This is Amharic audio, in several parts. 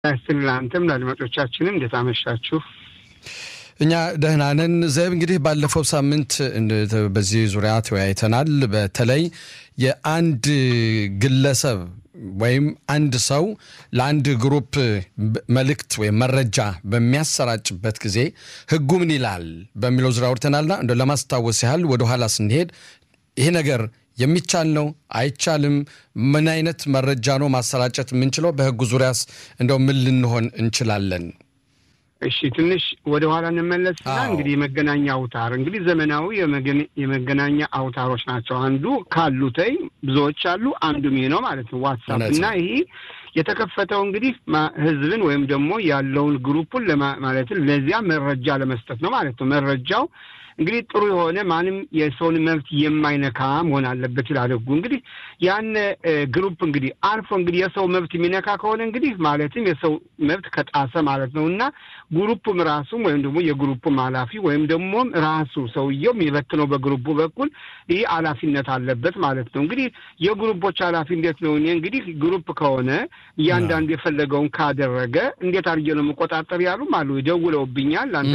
ስል ለአንተም ለአድማጮቻችንም እንዴት አመሻችሁ? እኛ ደህና ነን። ዘብ እንግዲህ ባለፈው ሳምንት በዚህ ዙሪያ ተወያይተናል። በተለይ የአንድ ግለሰብ ወይም አንድ ሰው ለአንድ ግሩፕ መልእክት ወይም መረጃ በሚያሰራጭበት ጊዜ ሕጉ ምን ይላል በሚለው ዙሪያ አውርተናልና እንደ ለማስታወስ ያህል ወደኋላ ስንሄድ ይሄ ነገር የሚቻል ነው አይቻልም? ምን አይነት መረጃ ነው ማሰራጨት የምንችለው? በሕጉ ዙሪያስ እንደው ምን ልንሆን እንችላለን? እሺ ትንሽ ወደ ኋላ እንመለስና እንግዲህ የመገናኛ አውታር እንግዲህ ዘመናዊ የመገናኛ አውታሮች ናቸው። አንዱ ካሉተይ ብዙዎች አሉ፣ አንዱም ይሄ ነው ማለት ነው ዋትሳፕ እና ይሄ የተከፈተው እንግዲህ ህዝብን ወይም ደግሞ ያለውን ግሩፑን ማለትም ለዚያ መረጃ ለመስጠት ነው ማለት ነው። መረጃው እንግዲህ ጥሩ የሆነ ማንም የሰውን መብት የማይነካ መሆን አለበት ይላል ህጉ። እንግዲህ ያን ግሩፕ እንግዲህ አልፎ እንግዲህ የሰው መብት የሚነካ ከሆነ እንግዲህ ማለትም የሰው መብት ከጣሰ ማለት ነው እና ግሩፑም ራሱም ወይም ደግሞ የግሩፑም ኃላፊ ወይም ደግሞ ራሱ ሰውየው የሚበትነው በግሩፑ በኩል ይህ ኃላፊነት አለበት ማለት ነው። እንግዲህ የግሩፖች ኃላፊ እንዴት ነው? እኔ እንግዲህ ግሩፕ ከሆነ እያንዳንዱ የፈለገውን ካደረገ እንዴት አድርጌ ነው የምቆጣጠር ያሉም አሉ። ደውለውብኛል። አንተ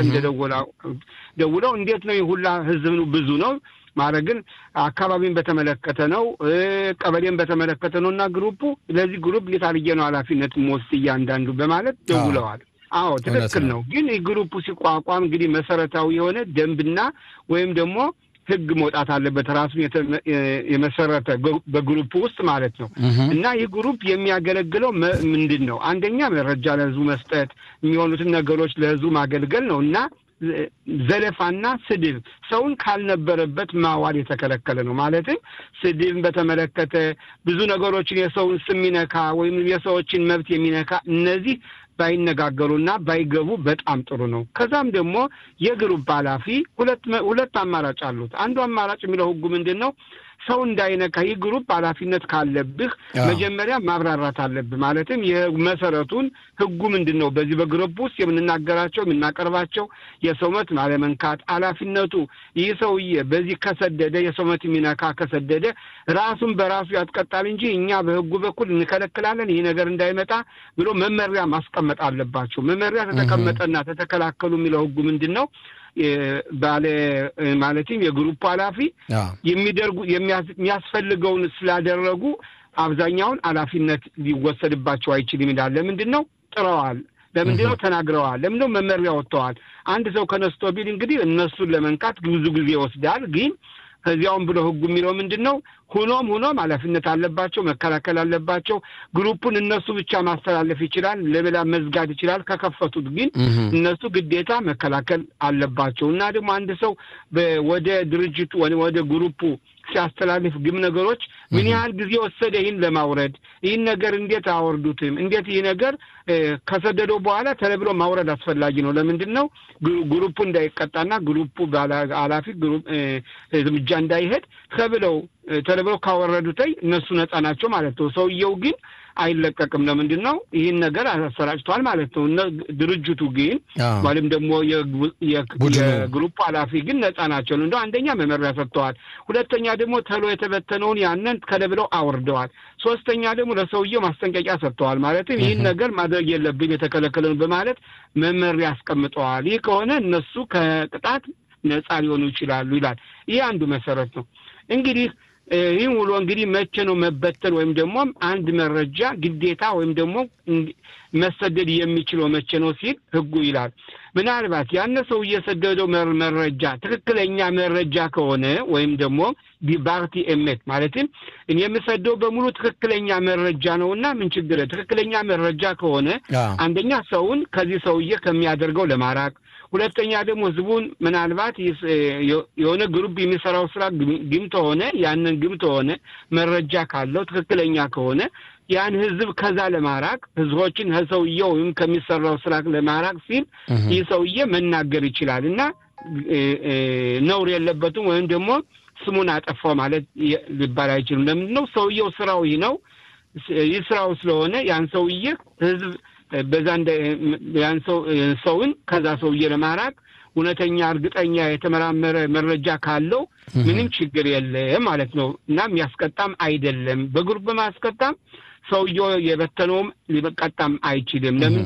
ደውለው እንዴት ነው ሁላ ህዝብ ብዙ ነው ማለት ግን አካባቢን በተመለከተ ነው፣ ቀበሌን በተመለከተ ነው እና ግሩፑ ለዚህ ግሩፕ እንዴት አድርጌ ነው ኃላፊነት የምወስድ እያንዳንዱ በማለት ደውለዋል። አዎ ትክክል ነው። ግን ግሩፑ ሲቋቋም እንግዲህ መሰረታዊ የሆነ ደንብና ወይም ደግሞ ህግ መውጣት አለበት ራሱን የመሰረተ በግሩፕ ውስጥ ማለት ነው። እና ይህ ግሩፕ የሚያገለግለው ምንድን ነው? አንደኛ መረጃ ለህዝቡ መስጠት፣ የሚሆኑትን ነገሮች ለህዝቡ ማገልገል ነው እና ዘለፋና ስድብ ሰውን ካልነበረበት ማዋል የተከለከለ ነው። ማለትም ስድብን በተመለከተ ብዙ ነገሮችን የሰውን ስም የሚነካ ወይም የሰዎችን መብት የሚነካ እነዚህ ባይነጋገሩና ባይገቡ በጣም ጥሩ ነው። ከዛም ደግሞ የግሩፕ ኃላፊ ሁለት ሁለት አማራጭ አሉት። አንዱ አማራጭ የሚለው ህጉ ምንድን ነው? ሰው እንዳይነካ ይህ ግሩፕ ኃላፊነት ካለብህ መጀመሪያ ማብራራት አለብህ። ማለትም የመሰረቱን ህጉ ምንድን ነው? በዚህ በግሩፕ ውስጥ የምንናገራቸው የምናቀርባቸው የሰው መብት አለመንካት ኃላፊነቱ ይህ ሰውዬ በዚህ ከሰደደ የሰው መብት የሚነካ ከሰደደ ራሱን በራሱ ያስቀጣል እንጂ እኛ በህጉ በኩል እንከለክላለን ይህ ነገር እንዳይመጣ ብሎ መመሪያ ማስቀመጥ አለባቸው። መመሪያ ተተቀመጠና ተተከላከሉ የሚለው ህጉ ምንድን ነው? ባለ ማለትም የግሩፕ ኃላፊ የሚደርጉ የሚያስፈልገውን ስላደረጉ አብዛኛውን ኃላፊነት ሊወሰድባቸው አይችልም ይላል። ለምንድን ነው ጥረዋል? ለምንድን ነው ተናግረዋል? ለምንድን ነው መመሪያ ወጥተዋል? አንድ ሰው ከነስቶ ቢል እንግዲህ እነሱን ለመንካት ብዙ ጊዜ ይወስዳል ግን ከዚያውም ብሎ ህጉ የሚለው ምንድን ነው? ሁኖም ሁኖም ኃላፊነት አለባቸው፣ መከላከል አለባቸው። ግሩፑን እነሱ ብቻ ማስተላለፍ ይችላል፣ ለሌላ መዝጋት ይችላል። ከከፈቱት ግን እነሱ ግዴታ መከላከል አለባቸው እና ደግሞ አንድ ሰው ወደ ድርጅቱ ወደ ግሩፑ ሲያስተላልፍ ግም ነገሮች ምን ያህል ጊዜ ወሰደ ይህን ለማውረድ? ይህን ነገር እንዴት አወርዱትም? እንዴት ይህ ነገር ከሰደደው በኋላ ተለብሎ ማውረድ አስፈላጊ ነው። ለምንድን ነው ግሩፑ እንዳይቀጣና ግሩፑ ኃላፊ እርምጃ እንዳይሄድ ተብለው ተለብለው ካወረዱተይ እነሱ ነጻ ናቸው ማለት ነው። ሰውየው ግን አይለቀቅም። ለምንድን ነው ይህን ነገር አሰራጭተዋል ማለት ነው። ድርጅቱ ግን ወይም ደግሞ የግሩፕ ኃላፊ ግን ነጻ ናቸው። እንደው አንደኛ መመሪያ ሰጥተዋል፣ ሁለተኛ ደግሞ ተሎ የተበተነውን ያንን ከለብለው አውርደዋል፣ ሶስተኛ ደግሞ ለሰውየው ማስጠንቀቂያ ሰጥተዋል። ማለትም ይህን ነገር ማድረግ የለብን የተከለከለን በማለት መመሪያ አስቀምጠዋል። ይህ ከሆነ እነሱ ከቅጣት ነጻ ሊሆኑ ይችላሉ ይላል። ይህ አንዱ መሰረት ነው እንግዲህ ይህ ውሎ እንግዲህ መቼ ነው መበተን ወይም ደግሞ አንድ መረጃ ግዴታ ወይም ደግሞ መሰደድ የሚችለው መቼ ነው ሲል ህጉ ይላል። ምናልባት ያነ ሰው እየሰደደው መረጃ ትክክለኛ መረጃ ከሆነ ወይም ደግሞ ዲባርቲ ኤሜት ማለትም እኔ የምሰደው በሙሉ ትክክለኛ መረጃ ነው እና ምን ችግር ትክክለኛ መረጃ ከሆነ አንደኛ ሰውን ከዚህ ሰውዬ ከሚያደርገው ለማራቅ ሁለተኛ ደግሞ ህዝቡን ምናልባት የሆነ ግሩፕ የሚሰራው ስራ ግም ተሆነ ያንን ግም ተሆነ መረጃ ካለው ትክክለኛ ከሆነ ያን ህዝብ ከዛ ለማራቅ ህዝቦችን ከሰውየው ወይም ከሚሰራው ስራ ለማራቅ ሲል ይህ ሰውዬ መናገር ይችላል እና ነውር የለበትም ወይም ደግሞ ስሙን አጠፋው ማለት ሊባል አይችልም። ለምንድን ነው ሰውየው ስራው ይህ ነው። ይህ ስራው ስለሆነ ያን ሰውዬ ህዝብ በዛ ያን ሰውን ከዛ ሰውዬ ለማራቅ እውነተኛ እርግጠኛ የተመራመረ መረጃ ካለው ምንም ችግር የለም ማለት ነው እና የሚያስቀጣም አይደለም። በግሩፕ በማስቀጣም ሰውየው የበተነውም ሊቀጣም አይችልም። ለምን